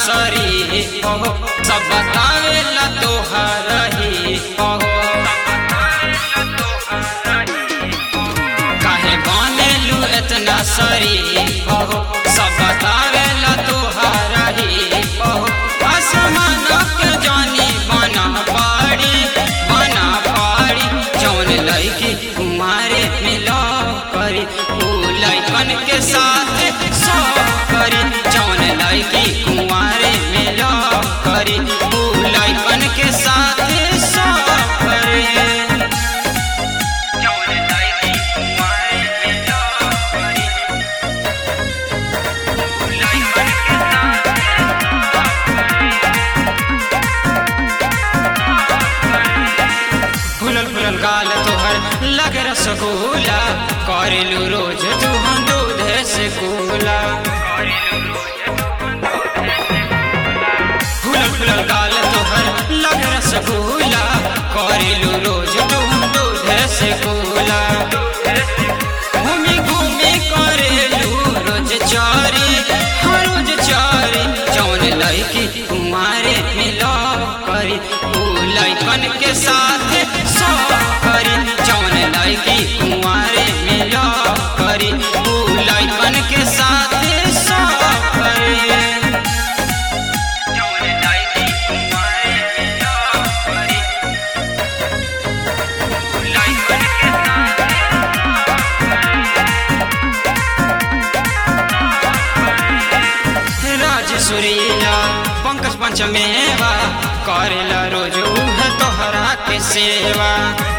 सरी हो सब बतावेला तोहर ही हो काहे बनेलू इतना सरी हो सब बतावेला तोहर ही हो आसमान के जानी बना पाड़ी बना पाड़ी जौन लड़की कुमारे मिला करी ऊ लड़कन के साथ सो करी जौन लड़की कुमारे मिला करी ऊ लड़कन के साथ सो करी जौन लड़की कुमारे मिला करी ऊ लड़कन के साथ फुलल फुलल गाल तोहर लगे रसगुल्ला करेलू रोज तू हम दूध से कोला फुलल फुलल गाल तोहर लगे रसगुल्ला करेलू रोज तू हम दूध से कोला घूमी घूमी करेलू रोज चारी हर रोज चारी जौन लड़की कुमारे मिला करी ऊ लड़कन के साथ सो करी जौन लड़की कुमारे मिला करी ऊ लड़कन के साथ सो करी जौन लड़की कुमारे मिला करी ऊ लड़कन के साथ राज सुरीला पंकज पंचमेवा करेला रोज उह तोहरा के सेवा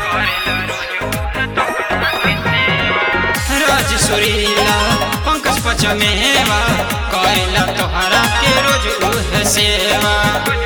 राज सुरीला पंकज पंचमेवा करेला तोहरा के रोज उह सेवा